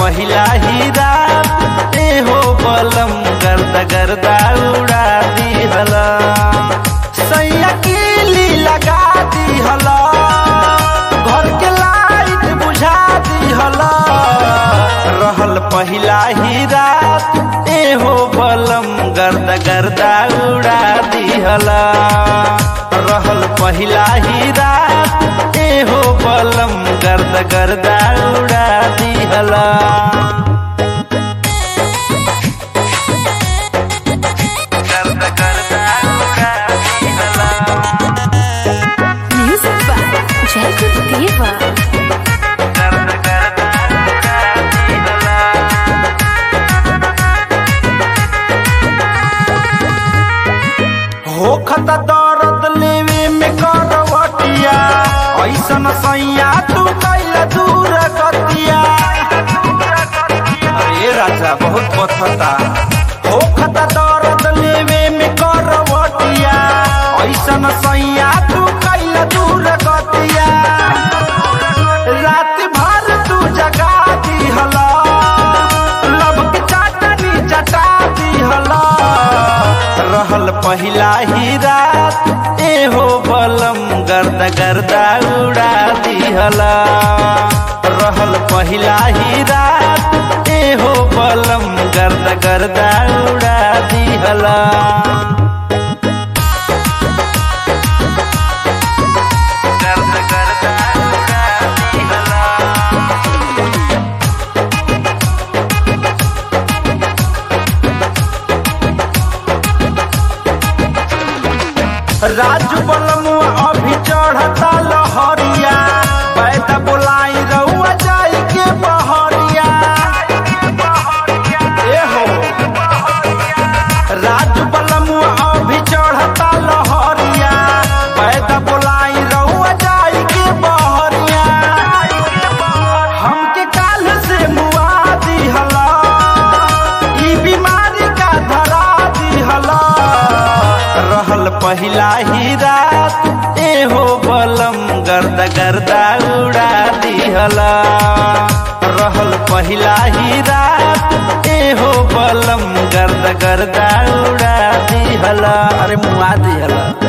पहिला ही रात ए हो बलम गर्दा गर्दा उड़ा दिहला सैया कीली लगा दिहला घर के लाइट बुझा दिहला रहल पहिला ही रात ए हो बलम गर्दा गर्दा उड़ा दिहला रहल पहिला ही रात ए हो बलम गर्दा गर्दा उड़ा दिहला गर्दा गर्दा उड़ा दिहला Music by Jacob Deva. गर्दा गर्दा उड़ा दिहला होखत दर्द लेवे में करवटिया ऐसन सैया तू कैल दूर गतिया अरे राजा बहुत पथता होखत दर्द लेवे में करवटिया ऐसन सैया तू कैल दूर गतिया रात भर तू जगा दिहला लब के चाटनी चटा दिहला रहल पहिला ही रात ए हो बलम गर्दा गर्दा उड़ा दिहला रहल पहिला ही रात ए हो बलम गर्दा गर्दा उड़ा दिहला गर्दा गर्दा उड़ा दिहला राजू बलमुआ अभी चढ़ता लहरिया बैठा बोलाई रउआ जाई के बहरिया ए हो राजू बलमुआ अभी चढ़ता लहरिया बैठा बोलाई रउआ जाई के बहरिया हमके काल से मुआ दिहला ई बीमारी का धरा दिहला रहल पहिला ही रात ए हो बलम गर्दा गर्दा उड़ा दिहला रहल पहिला ही रात ए हो बलम गर्दा गर्दा उड़ा दिहला अरे मुआ दिहला